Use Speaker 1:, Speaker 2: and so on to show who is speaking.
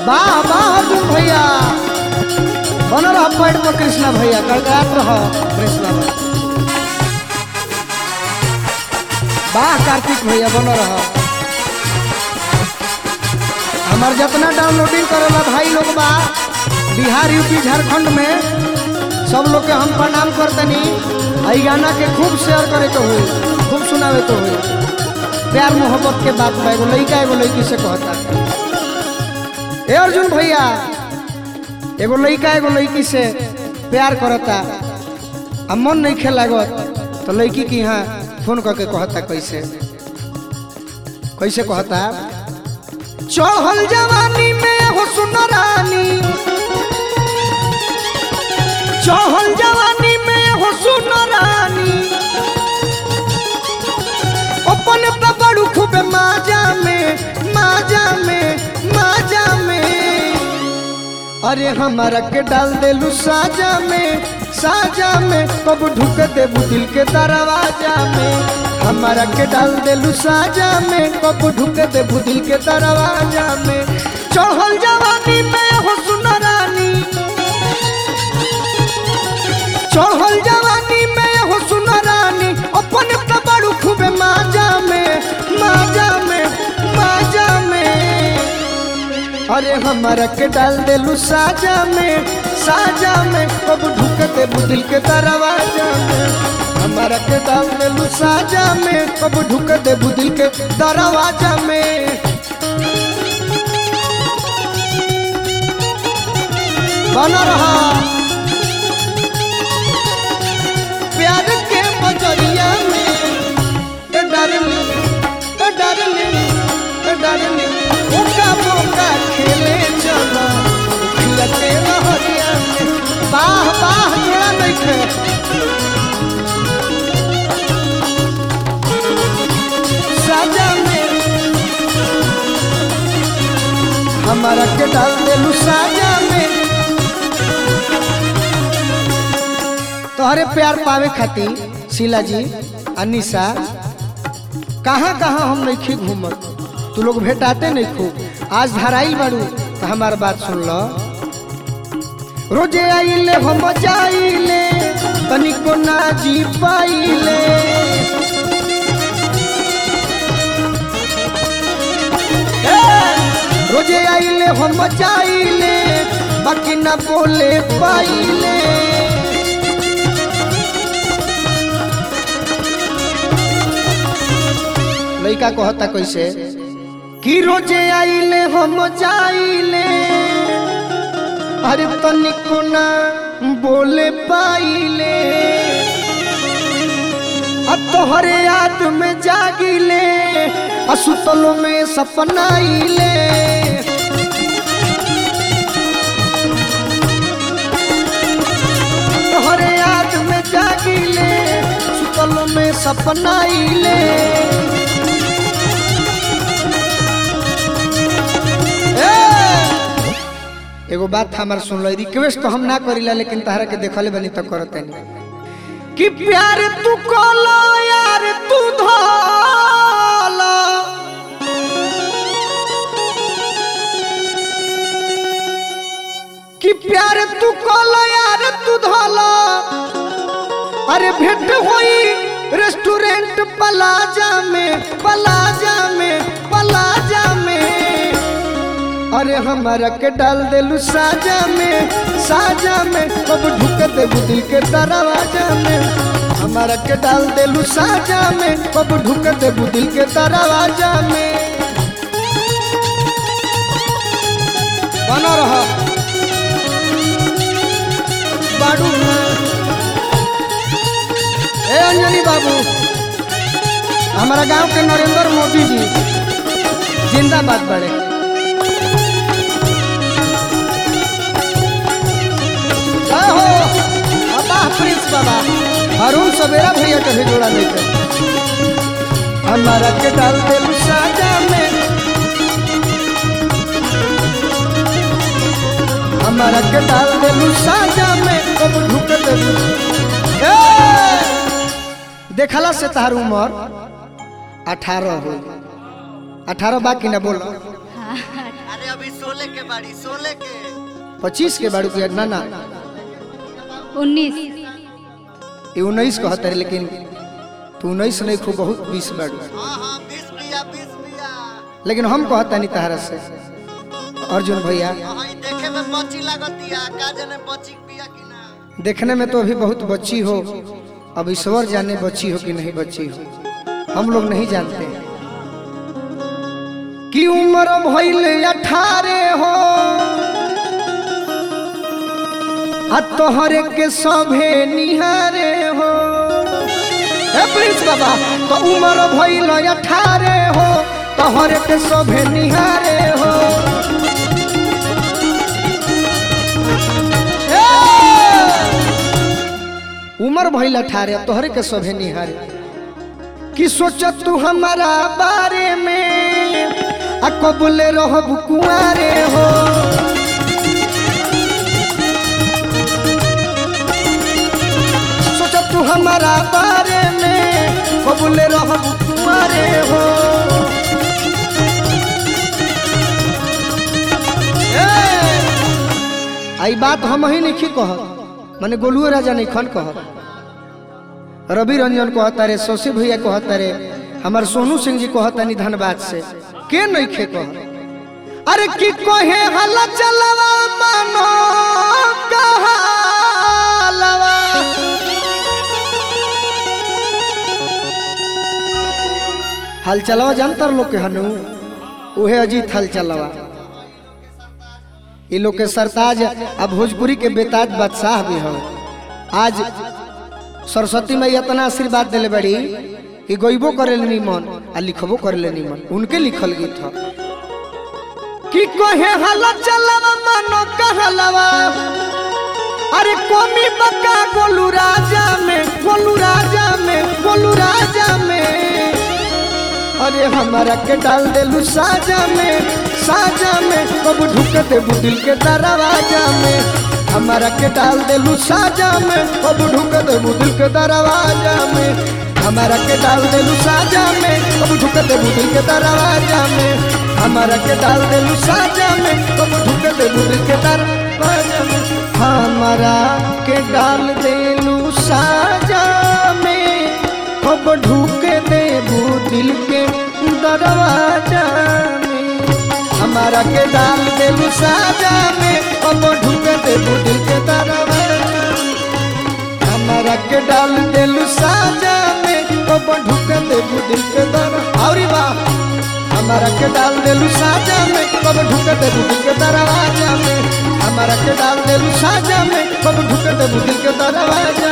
Speaker 1: वाह वाह अर्जुन भैया बनल रह पैड में कृष्णा भैया कड़कड़ात रह कृष्णा भैया वाह कार्तिक भैया बनल रह हमार जितना डाउनलोडिंग करेला भाई लोग बा बिहार यूपी झारखंड में सब लोग के हम प्रणाम करतनी आई गाना के खूब शेयर करे के हुई खूब सुनावे के हुई प्यार मोहब्बत के बात बा एगो लड़का एगो लड़की से कहता ए अर्जुन भैया एगो लड़का एगो लड़की से प्यार करता आ मन नहीं खे लागत तो लड़की के यहाँ फोन करके कहता कैसे कैसे कहता चढ़ल जवानी में हो सुनरानी चढ़ल जवानी में हो सुनरानी अपन पे बड़ू खूब माजा में माजा में माजा में अरे हमारा के डाल देलू साजा में साजा में कब ढुक देबू दिल के दरवाजा में हमारा के डाल देलू साजा में कब ढुक देबू दिल के दरवाजा में चढ़ल जवानी में हो सुनरानी चढ़ल जवानी में हो सुनरानी अपन पे बड़ू खूब माजा में माजा में माजा में अरे हमारा के डाल देलू साजा में साजा में कब ढुक देबू दिल के दरवाजा में हमारा के डाल देलू साजा में कब ढुक देबू दिल के दरवाजा में बना रहा प्यार के बजरिया में ए डार्लिंग ए डार्लिंग ए डार्लिंग ओका बोका खेले चलो खिलते रहरिया में बाह बाह जोड़ा नहीं खे साजा में हमारा के डाल देलू साजा में तोहरे प्यार पावे खातिर शीला जी अनिशा कहाँ कहाँ हम नहीं घूमत तू लोग भेटाते नहीं खूब आज धराई बारू तो हमार बात सुन लो रोजे आइले हम जाइले तनिको ना जी पाइले ए, रोजे आइले हम जाइले बाकी ना बोले पाइले लड़का कहता कैसे कि रोजे आइले हम जाइले अरे तनिको ना बोले पाइले आ तोहरे याद में जागिले आ सुतलो में सपनाइले तोहरे याद में जागिले सुतलो में सपनाइले ए! एगो बात हमार सुन लो रिक्वेस्ट तो हम ना करीला लेकिन तहरा के देखले बनी तो करते नहीं कि प्यार तू कोलो यार तू धोलो कि प्यार तू कोलो यार तू धोलो अरे भेंट होई रेस्टोरेंट पलाजा में पलाजा में पलाजा में अरे हमारा के डाल देलू साजा में साजा में कब ढुक देबू दिल के दरवाजा में हमारा के डाल देलू साजा में कब ढुक देबू दिल के दरवाजा में बना रहा बाडू ए अंजनी बाबू हमारा गांव के नरेंद्र मोदी जी जिंदाबाद बड़े जय हो अब्बा प्रिंस बाबा अरुण सवेरा भैया के भी जोड़ा नहीं थे हमारा के डाल दे साजा में हमारा के डाल दे साजा में कब ढुक दे ए! देखला से तार उम्र अठारह हो अठारह बाकी ना बोलो
Speaker 2: हाँ अरे अभी सोले के बाड़ी सोले के
Speaker 1: पच्चीस के बाड़ू के ना ना
Speaker 3: उन्नीस
Speaker 1: ये उन्नीस कहते रहे लेकिन तू उन्नीस नहीं खूब बहुत बीस बाड़ू
Speaker 2: हाँ हाँ बीस पिया बीस पिया
Speaker 1: लेकिन हम कहता नहीं तहरा से अर्जुन भैया
Speaker 2: हाँ ई देखे में बच्ची लागतिया का जाने बच्ची पिया कि ना
Speaker 1: देखने में तो अभी बहुत बच्ची हो अब ईश्वर जाने बच्ची हो कि नहीं बच्ची हो हम लोग नहीं जानते कि उम्र भइले अठारह हो आ तोहरे के सभे निहारे हो ए प्रिंस बाबा तो उम्र भइले अठारह हो तोहरे के सभे निहारे हो ए! उम्र भइल अठारह तोहरे के सभे निहारे कि सोच तू हमारा बारे में आ कबूले रहब कुआरे हो सोच तू हमारा बारे में कबूले रहब कुआरे हो ए! आई बात हम ही नहीं कहत माने गोलुओ राजा नहीं खन कहत रवि रंजन कहता रे शशि भैया कहता रे हमार सोनू सिंह जी कहता नहीं धनबाद से के नहीं खे कह अरे की कहे हला चलवा मानो कहालवा हल चलवा जानतर लोग के हनु उहे अजीत हल चलवा ये लोग के सरताज अब भोजपुरी के बेताज बादशाह भी हो आज सरस्वती मैया इतना आशीर्वाद दिले बड़ी कि गईबो करे निमन आ लिखबो करे निमन उनके लिखल गीत ह कि कहे हला चलवा मानो कहलवा अरे कोमी बका गोलू राजा में गोलू राजा में गोलू राजा में अरे हमारा के डाल देलू साजा में साजा में कब ढुक देबू दिल के दरवाजा में हमारा के डाल देलू साजा में कब ढुक देबू दिल के दरवाजा में हमारा के डाल देलू साजा में कब ढुक देबू दिल के दरवाजा में हमारा के डाल देलू साजा में कब ढुक देबू दिल के दरवाजा में हमारा के डाल देलू साजा में कब ढूक देबू दिल के दरवाजा में हमारा के डाल देबू साजा में कब ढूक देबू दिल के दरवाजा में हमारा के डाल देलू साजा में कब ढूक देबू दिल के दरवाजा और वाह हमारा के डाल देलू साजा में कब ढूक देबू दिल के दरवाजा में हमारा के डाल देलू साजा में कब ढूक देबू दिल के दरवाजा